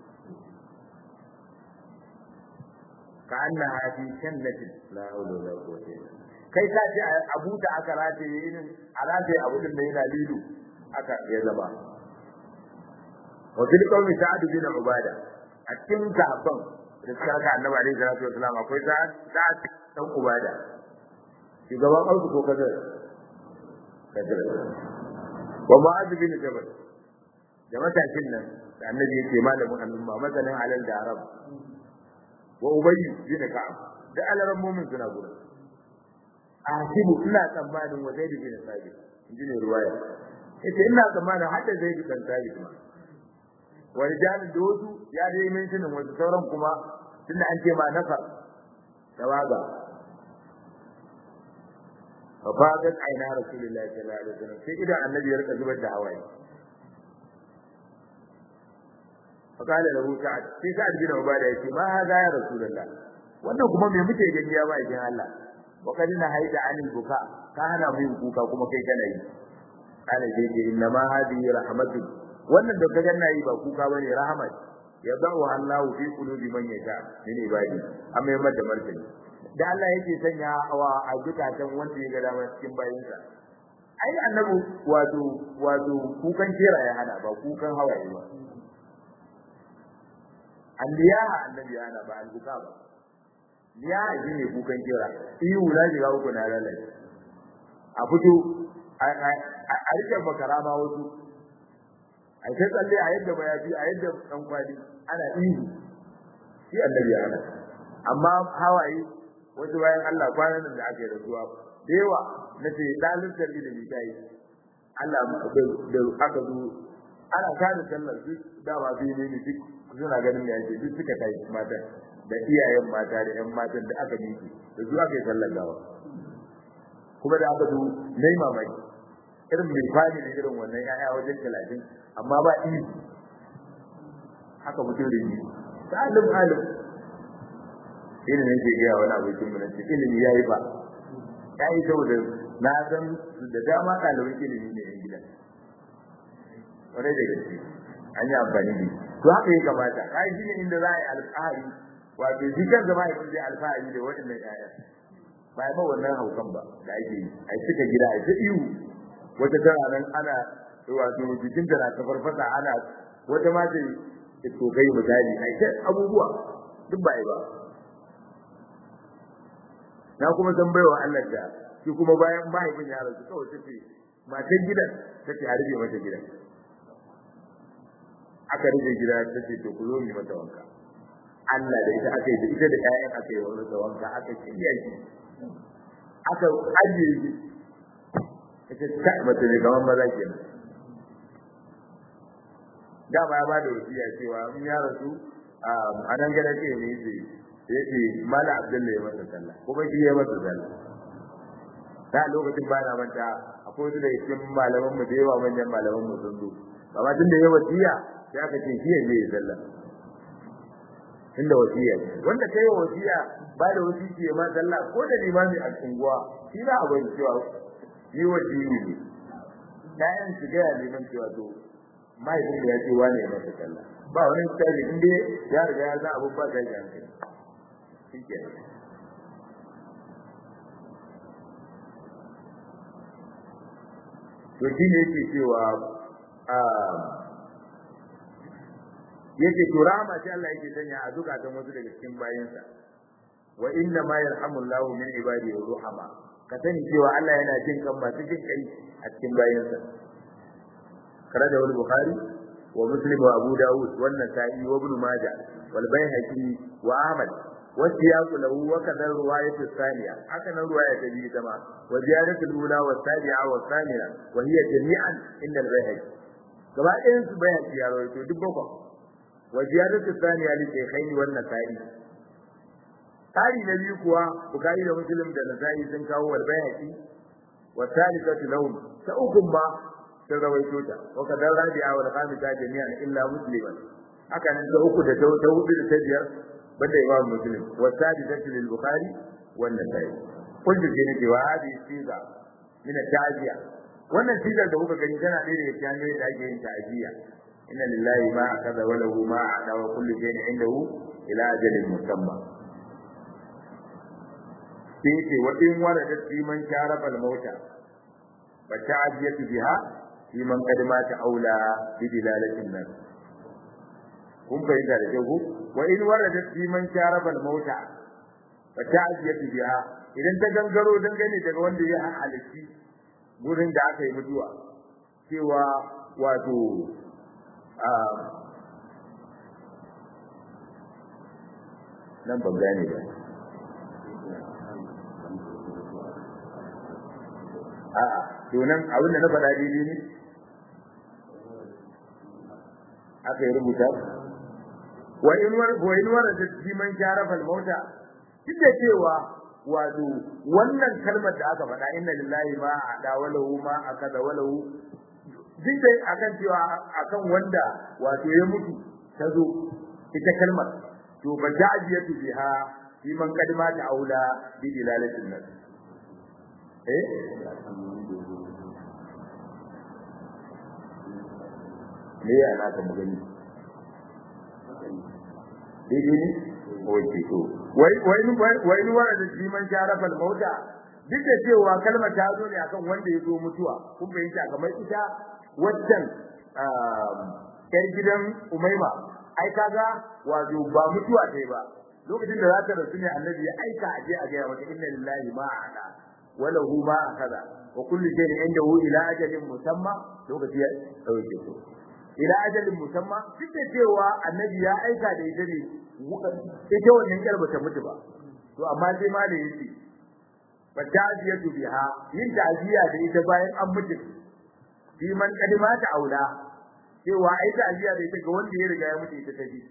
ka annaha fi jannati la hawla wala quwwata illa kai ka ce abu da aka rataye irin a rataye abu din da yana lilu aka ya zama wa fil qawmi sa'ad bin ubada a cikin sahabban da suka ga annabi alaihi salatu wasalam akwai sa'ad sa'ad dan ubada shugaban auku ko kaza kaza wa mu'adh bin jabal da matakin nan da annabi yake malamin al'umma masalan alal da arab wa ubayy bin ka'ab da alaran mu'min suna gurin asibu ina tsammanin wa zaid bin sabit inji ne ruwaya yace ina tsammanin hadda zaid bin sabit ma wa rijal da wasu ya dai min tunin wasu sauran kuma tunda an ce ma nafa tawaga fa fadat aina rasulullahi sallallahu alaihi wasallam sai idan annabi ya rika zubar da hawaye fa kala lahu sa'ad sai sa'ad bin ubada yace ma hada ya rasulullah wannan kuma me muke gani ya ba idan Allah wa kad na haida anil buka ka hana mu yin kuka kuma kai kana yi kana je je inna ma hadi rahmatu wannan da kaga na yi ba kuka bane rahmat ya da'u Allah fi qulubi man yasha min ibadi amma yamma da martani da Allah yake sanya wa a zukatan wanda ya ga dama cikin bayinsa ai annabi wato wato kukan kera ya hana ba kukan hawaye ba anbiya annabi ya hana ba albuka ba ya ji ne kukan kira ihu na shiga uku na lalace a fito a rike makara ma wasu a ta tsalle a yadda mayafi a yadda dan kwali ana ihu shi annabi ana amma hawaye wasu bayan Allah kwanan da aka yi rasuwa da yawa na ce dalilin ilimi ta yi Allah da aka zo ana kada sallar duk dama biyu ne duk suna ganin da yake duk suka kai mata da iyayen mata da ƴan matan da aka miki da zuwa kai sallar gawa kuma da aka zo nayi mamaki irin mai fadi da irin wannan ƴaƴa wajen talatin amma ba ihu haka mutum da yi salim alim irin ne ke gaya wani abokin mu na ce ilimi ya yi ba ya yi saboda na san da dama ɗaliban ilimi ne yan gida kwarai da gaske an yi amfani da to haka ya kamata kai shi ne inda za a yi alfahari wato shi kan zama ya kunje alfahari da waɗannan ƴaƴa ba ya ba wannan haukan ba da ake yi a cika gida a ta ihu wata tana nan ana wato jikin da na ta farfasa ana wata ma ta to kai misali a ta abubuwa duk ba yi ba na kuma san baiwa Allah da shi kuma bayan mahaifin ya rasu kawai tace matan gidan tace a rufe mata gidan aka rufe gida tace to ku zo mu mata wanka Allah da ita aka yi da ita da ƴaƴan aka yi wani wanka aka shirya shi aka ajiye shi ita ta mace ne kamar maza kenan dama ya bada wasiya cewa in ya rasu a nan gada ce ne zai yace mala abdullahi ya masa sallah kuma shi ya masa sallah da lokacin ba na manta akwai wasu daga cikin malaman mu da yawa manyan malaman mu sun zo amma tunda ya wasiya sai aka ce shi ya je ya sallah inda wasiya ce wanda kai wa wasiya ba da wasiki ya ma sallah ko da limami a unguwa shi za a bari cewa ni wasiyi ne kayan shiga ya neman cewa to mahaifin ya ce wane ya masa sallah ba wani tsari in dai ya riga ya san abun ba ta ji hankali shike to shi ne yake cewa yake to rama sai Allah yake sanya a zukatan wasu daga cikin bayansa wa inna ma yarhamullahu min ibadihi ruhama ka sani cewa Allah yana jin kan masu jin kai a cikin bayansa karaja wal bukhari wa muslim wa abu daud wa nasa'i wa ibn majah wal bayhaqi wa ahmad wa siyaqu lahu wa kadha riwayat thaniya haka nan riwaya ta biyu kama wa ziyadatu al-ula wa tabi'a wa thaniya wa hiya jami'an inda al-bayhaqi gaba ɗayan su bayhaqi ya rawaito duk bakwai wa ziyadatu thaniya li shaykhaini wa nasa'i Tari na biyu kuwa Bukhari da Muslim da Nasa'i sun kawo wal bayhaqi wa thalithatu lahum ta ukun ba sun rawaito ta wa kadar rabi'a wal khamisa jami'an illa musliman haka nan ta uku da ta hudu da ta biyar banda imam muslim wa sadisatu lil bukhari wa nasai kullu jini cewa hadi siga min ta'ziya wannan sigar da kuka gani tana ɗaya daga cikin hanyoyin da ake yin ta'ziya inna lillahi ma akaza wa lahu ma a'ta wa kullu shay'in indahu ila ajalin musamma sai ce wa in waradat fi man sharaba al-mauta fa ta'ziyatu biha fi man qad mata aula bi dilalatin nas kun fahimta da kyau wa in waradat fi man sharabal mauta fa ta'ziyatu biha idan ta gangaro dangane daga wanda ya halitti gurin da aka yi mutuwa cewa wato nan ban gane ba a'a to nan abin da na faɗa daidai ne aka yi rubuta wa in war wa in war da jiman jarafal mauta duk cewa wato wannan kalmar da aka faɗa inna lillahi ma ada walahu ma akada walahu duk dai akan cewa akan wanda wato ya mutu ta zo ita kalmar to ba ja'iyatu biha fi man kadima ta aula bi dilalatin nas eh me ya na ta magani daidai ne wace to wai wai wai ni wara da shi man sharafa mauta duk da cewa kalmar ta zo ne akan wanda ya zo mutuwa kun fahimta kamar ita waccan yar gidan umaima ai kaga wato ba mutuwa tai ba lokacin da za ta rasu ne annabi ya aika a je a ga mata inna lillahi ma ada wala hu ma akaza wa kullu shay'in indahu ila ajalin musamma lokaci ya dauke to ila ajalin musamma duk da cewa annabi ya aika da ita ne ita wannan kar bata mutu ba to amma sai ma da yace fa ta'ziyatu biha yin ta'ziya da ita bayan an mutu fi man kadima ta aula cewa ai ta'ziya da ita ga wanda ya riga ya mutu ita tafi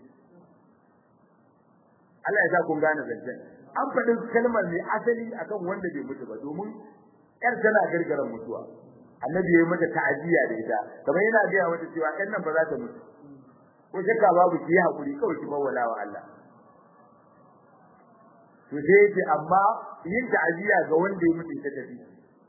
Allah ya sa kun gane zancen an faɗin kalmar ne asali akan wanda bai mutu ba domin yar tana gargaran mutuwa annabi ya yi mata ta'aziyya da ita kamar yana ga mata cewa ɗan nan ba za ta mutu ko shakka babu ki yi hakuri kawai ki mawala wa Allah to sai yake amma yin ta'aziyya ga wanda ya mutu ta tafi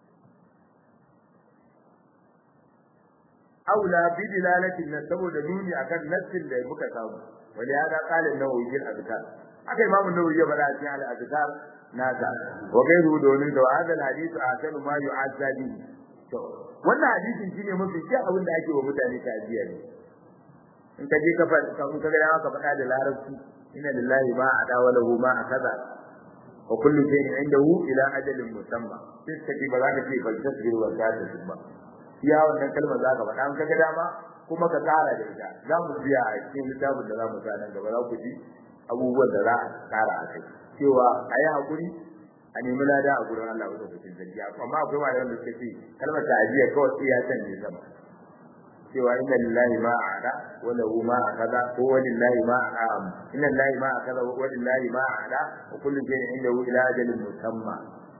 aula bi dilalatin nas saboda nuni akan nassin da muka samu wani ya ga kalin nawawi bil azkar aka imamu nawawi ya bada cikin al azkar nasa wa gairu domin da hadal hadith asanu ma yu'azza bihi to wannan hadisin shine mafi kyau abin da ake wa mutane ta'aziyya ne in ka je ka fa in ka ga ka faɗa da larabci inna lillahi ma ada wa lahu ma akaza wa kullu shay'in indahu ila ajalin musamma sai ka ji ba za ka ce bal tasbiru wa ta'ala ba iya wannan kalmar za ka faɗa in ka ga dama kuma ka tsara da ita za mu biya a cikin littafin da za mu sa nan gaba za ku ji abubuwan da za a tsara a kai cewa a yi haƙuri a nemi lada a gurin Allah wanda cikin zargi amma akwai malaman da suke ce kalmar ta'aziyya kawai sai ya san ne sama cewa inna lillahi ma a'ada wa lahu ma akaza ko wa lillahi ma a'am inna lillahi ma akaza wa lillahi ma a'ada wa kullu shay'in indahu ila ajalin musamma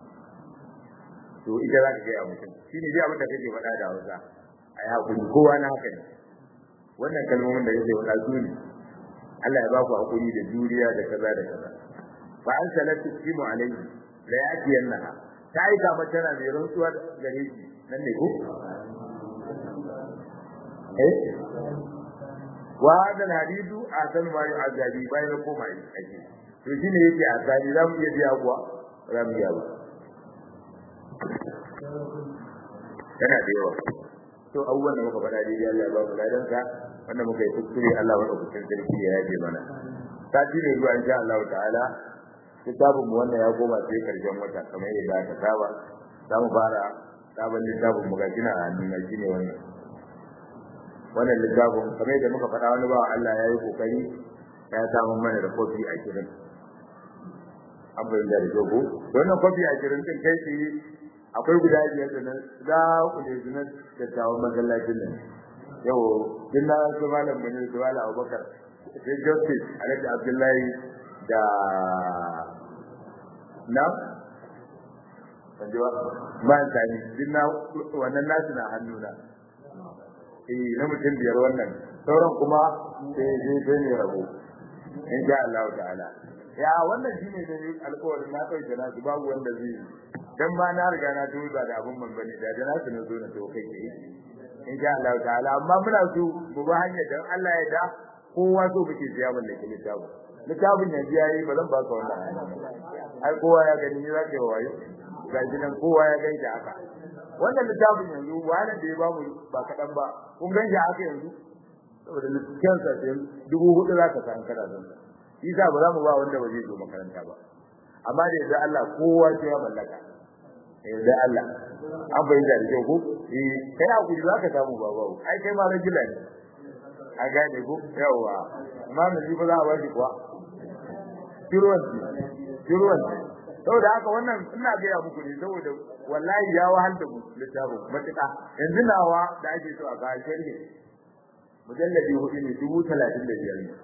to ita za ka ga mutum shine dai abin da kake faɗa da Hausa ai hakuri kowa na haka ne wannan kalmomin da kake faɗa su ne Allah ya ba ku hakuri da juriya da kaza da kaza fa an salatu timu alayhi la yatiyannaha ta aika mata tana mai rantsuwa gare shi nan ne ko eh wa hada alhadithu asan ma yu'azabi bayan koma yi ake to shine yake azabi zamu iya biya kuwa zamu iya ba yana da yawa to abubuwan da muka faɗa daidai Allah ya ba mu ladan sa wanda muka yi kuskure Allah wa ɗaukakin sarki ya yaje mana sati ne zuwa insha Allah ta'ala littafin mu wannan ya koma sai karshen wata kamar yadda aka saba za mu fara sabon littafin mu ga kina a hannun mai shine wannan wannan littafin kamar yadda muka faɗa wani bawa Allah ya yi kokari ya samu mana da kofi a kirin an bayyana da jogo wannan kofi a kirin din kai tsaye akwai guda biyar da na za ku ne zunan dattawan masallacin nan yau din na su malam bane da wala abubakar sai justice alhaji abdullahi da na wanjewa man tani din na wannan nasu na hannuna eh na mutum biyar wannan sauran kuma sai sai sai ne rabo insha Allah ta'ala ya wannan shine da alƙawarin na kai da nasu babu wanda zai dan ma na riga na duba da abun man bane da da nasu na zo na to kai kai insha Allah ta'ala amma muna so mu ba hanya dan Allah ya da kowa so muke siya mallaki littafi littafin yanzu yayi ba zan ba ka wannan ai kowa ya gani ni zaka yi wayo ga gidan kowa ya gani da haka wannan littafin yanzu wani da ya ba mu ba kadan ba kun gani haka yanzu saboda littafin sa sai dubu hudu za ka san kana zan isa ba za mu ba wanda ba zai zo makaranta ba amma da yadda Allah kowa sai ya mallaka yadda Allah an bai da kyau ko eh kai hakuri za ka samu baba ai kai ma rajula ne a gane ko yawa amma mun ba za a ba shi kuwa kiruwan kiruwan saboda haka wannan ina ga muku ne saboda wallahi ya wahal da mu littafin matuƙa yanzu nawa da ake so a ga sharhi mujalladi hudu ne dubu talatin da biyar ne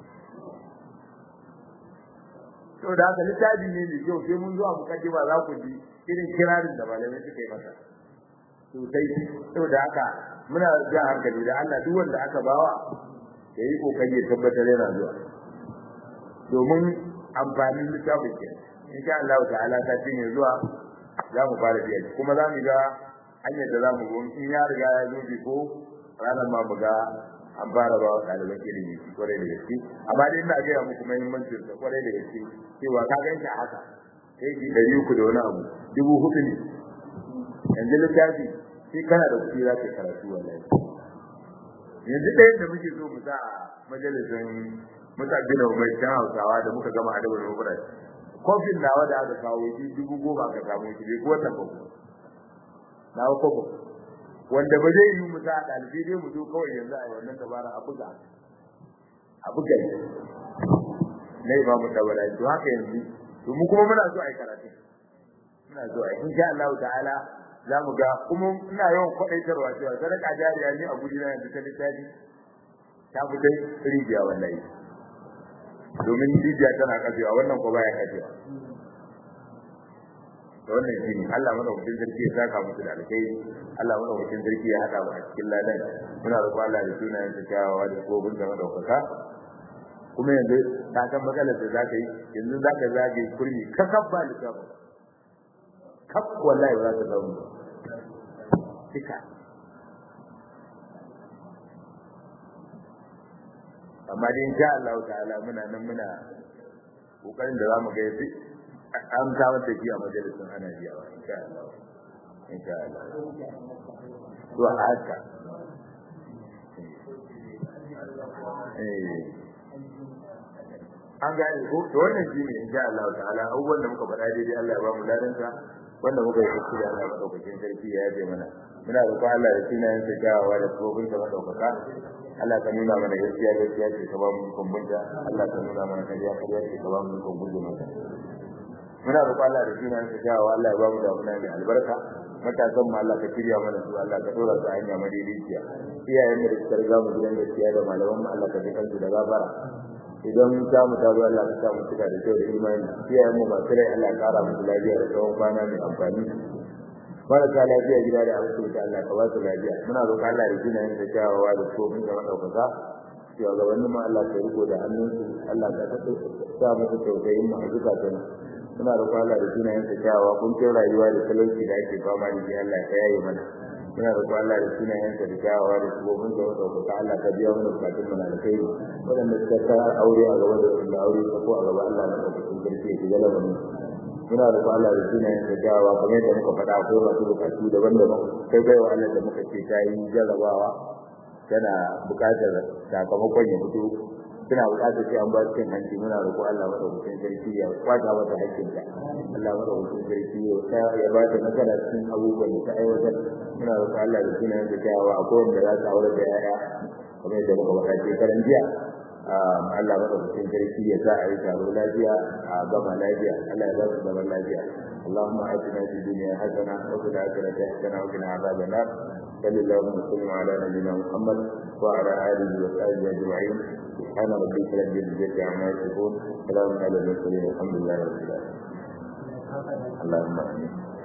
saboda haka littafi ne mai kyau sai mun zuwa mukaddima za ku ji irin kirarin da malamai suka yi masa sosai saboda haka muna jan hankali da Allah duk wanda aka bawa ya yi kokari ya tabbatar yana zuwa domin amfanin littafin ke insha Allah ta'ala ta ce ne zuwa za mu fara biya kuma za mu ga hanyar da za mu go in ya riga ya zo bi ko ranar ma mu ga an fara ba wa ɗaliban ilimi kwarai da gaske amma dai ina gaya muku muhimmancin sa kwarai da gaske cewa ka gan shi haka sai ki ɗari uku da wani abu dubu hudu ne yanzu littafi sai kana da kuɗi za ka karatu wallahi yanzu ɗaya da muke so mu sa a majalisin musa bin umar can hausawa da muka gama adabar ruburai kofin nawa da aka kawo shi dubu goma ka samu shi bai kuwa tabbata na kofa wanda ba zai yi mu sa ɗalibai dai mu zo kawai yanzu a wannan dabara a buga a buga na yi ba mu dabara to haka yanzu to mu kuma muna so a yi karatu muna so a yi insha Allah ta'ala za mu ga kuma ina yawan kwaɗaitarwa cewa sadaka jariya ne a guri na yanzu ta littafi ta fi dai rijiya wallahi domin rijiya tana kafewa wannan ko baya kafewa da wannan shine Allah madaukakin sarki ya saka musu da alkai Allah madaukakin sarki ya hada mu a cikin ladan muna roƙon Allah da sunayen sa kyawawa da kobin da madaukaka kuma yanzu ka san matsalar da zaka yi yanzu zaka zage kurmi ka kabba likafa kaf wallahi ba za ka samu tika amma dai insha Allah ta'ala muna nan muna kokarin da zamu ga yafi an samar da shi a majalisin ana biyawa insha Allah insha Allah to haka eh an gane ko to wannan shine insha Allah ta'ala abubuwan da muka faɗa daidai Allah ya ba mu ladanta wanda muka yi kuskure Allah ya madaukakin sarki ya yaje mana muna roƙon Allah da sunayen sa gawawa da tsofin sa madaukaka Allah ka nuna mana gaskiya gaskiya ce ka ba mu kumbunta Allah ka nuna mana kariya kariya ce ka ba mu kumbunta mata muna roƙon Allah da sunayen sa gawawa Allah ya ba mu damuna mai albarka matasan mu Allah ka shirya mana su Allah ka dora su hanya madaidaiciya iyayen mu da suka riga mu gidan gaskiya da malaman mu Allah ka ji kansu da gafara idan ta mu ta Allah ka sa mu cika da kyau da imani iyayen mu masu rai Allah ya kara musu lafiya da tsawon kwana mai amfani marasa lafiya gida da asibiti Allah ka ba su lafiya muna roƙon Allah da jina da kyawawa da tsofin da madaukaka cewa gabanin mu Allah ka riko da hannunsu Allah ka sa musu tausayin mu a zukatan muna roƙon Allah da jina da kyawawa kun ce rayuwa da talauci da ake fama da shi Allah ka yaye mana muna roƙon Allah da jina da kyawawa da tsofin da madaukaka Allah ka biya mana bukatun mu na kai waɗanda suka ta aure a gaba da wanda aure ta ko a gaba Allah na ɗaukakin sarki ya shiga lamarin muna da Allah da sunayen da gawa kamar yadda muka faɗa ko masu bukatu daban-daban kai bai wa Allah da muka ce ta yi jarrabawa tana buƙatar sakamakon ya fito suna buƙatar sai an ba su cin hanci muna roƙo Allah madaukakin sarki ya kwata mata hakkinta Allah madaukakin sarki ya ba ta nasara cikin abubuwan da ta aiwatar muna roƙo Allah da sunayen da gawa akwai wanda za su aure da yaya kamar yadda muka faɗa shekaran jiya Allah madaukakin sarki ya sa a yi taro lafiya a gama lafiya Allah ya ba su zaman lafiya اللهم آتنا في الدنيا حسنة وفي الآخرة حسنة وقنا عذاب النار صلى الله وسلم على نبينا محمد وعلى آله وصحبه أجمعين سبحان ربك رب العزة عما يصفون سلام على المرسلين والحمد لله رب العالمين اللهم آمين